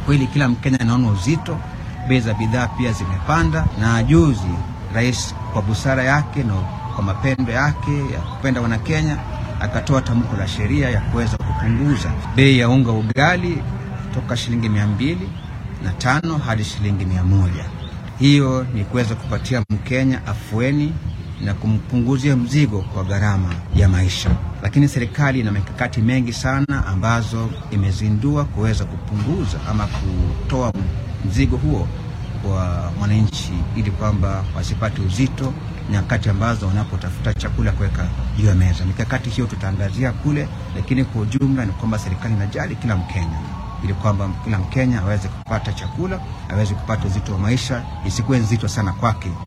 kweli kila Mkenya anaona uzito, bei za bidhaa pia zimepanda, na juzi rais kwa busara yake na kwa mapendo yake ya kupenda Wanakenya akatoa tamko la sheria ya kuweza kupunguza bei ya unga ugali toka shilingi mia mbili na tano hadi shilingi mia moja. Hiyo ni kuweza kupatia Mkenya afueni na kumpunguzia mzigo kwa gharama ya maisha. Lakini serikali ina mikakati mengi sana ambazo imezindua kuweza kupunguza ama kutoa mzigo huo kwa mwananchi, ili kwamba wasipate uzito nyakati ambazo wanapotafuta chakula kuweka juu ya meza. Mikakati hiyo tutaangazia kule, lakini kwa ujumla ni kwamba serikali inajali kila Mkenya ili kwamba kila Mkenya aweze kupata chakula, aweze kupata uzito wa maisha, isikuwe nzito sana kwake.